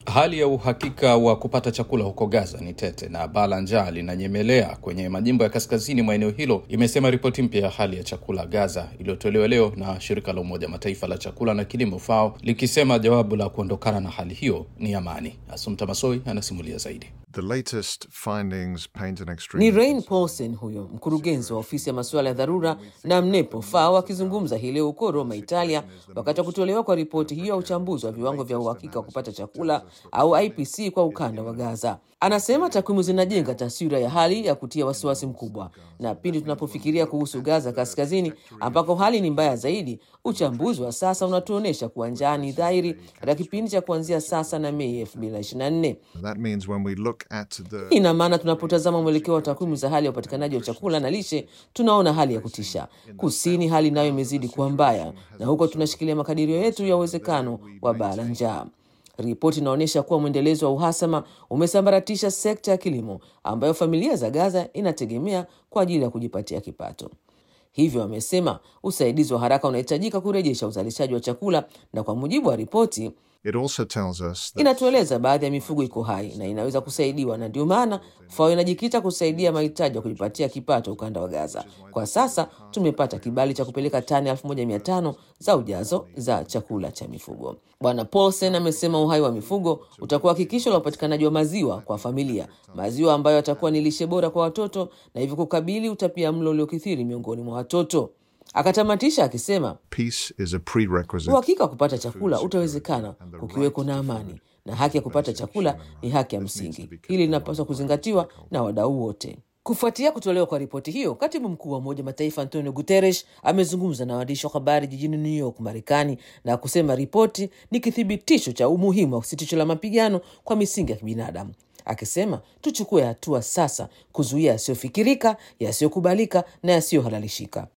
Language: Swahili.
Hali ya uhakika wa kupata chakula huko Gaza ni tete na baa la njaa linanyemelea kwenye majimbo ya kaskazini mwa eneo hilo, imesema ripoti mpya ya hali ya chakula Gaza iliyotolewa leo na shirika la Umoja Mataifa la chakula na kilimo FAO, likisema jawabu la kuondokana na hali hiyo ni amani. Asumta Masoi anasimulia zaidi. The latest findings paint an extreme... Ni Rain Paulsen huyo mkurugenzi wa ofisi ya masuala ya dharura na mnepo FAO akizungumza hii leo huko Roma, Italia, wakati wa kutolewa kwa ripoti hiyo ya uchambuzi wa viwango vya uhakika wa kupata chakula au IPC kwa ukanda wa Gaza. Anasema takwimu zinajenga taswira ya hali ya kutia wasiwasi mkubwa, na pindi tunapofikiria kuhusu Gaza kaskazini ambako hali ni mbaya zaidi, uchambuzi wa sasa unatuonyesha kuwa njaa ni dhahiri katika kipindi cha kuanzia sasa na Mei 2024. That means when we look at the... Ina maana tunapotazama mwelekeo wa takwimu za hali ya upatikanaji wa chakula na lishe, tunaona hali ya kutisha. Kusini hali nayo imezidi kuwa mbaya, na huko tunashikilia makadirio yetu ya uwezekano wa baa la njaa. Ripoti inaonyesha kuwa mwendelezo wa uhasama umesambaratisha sekta ya kilimo ambayo familia za Gaza inategemea kwa ajili ya kujipatia kipato. Hivyo wamesema usaidizi wa haraka unahitajika kurejesha uzalishaji wa chakula, na kwa mujibu wa ripoti It also tells us that inatueleza baadhi ya mifugo iko hai na inaweza kusaidiwa, na ndio maana FAO inajikita kusaidia mahitaji ya kujipatia kipato ukanda wa Gaza. Kwa sasa tumepata kibali cha kupeleka tani 1500 za ujazo za chakula cha mifugo. Bwana Paulsen amesema uhai wa mifugo utakuwa hakikisho la upatikanaji wa maziwa kwa familia, maziwa ambayo yatakuwa ni lishe bora kwa watoto na hivyo kukabili utapia mlo uliokithiri miongoni mwa watoto. Akatamatisha akisema peace is a prerequisite. uhakika wa kupata chakula utawezekana kukiweko na amani, na haki ya kupata chakula ni haki ya msingi. Hili linapaswa kuzingatiwa na wadau wote. Kufuatia kutolewa kwa ripoti hiyo, katibu mkuu wa Umoja Mataifa Antonio Guterres amezungumza na waandishi wa habari jijini New York, Marekani, na kusema ripoti ni kithibitisho cha umuhimu wa sitisho la mapigano kwa misingi ya kibinadamu, akisema tuchukue hatua sasa kuzuia yasiyofikirika, yasiyokubalika na yasiyohalalishika.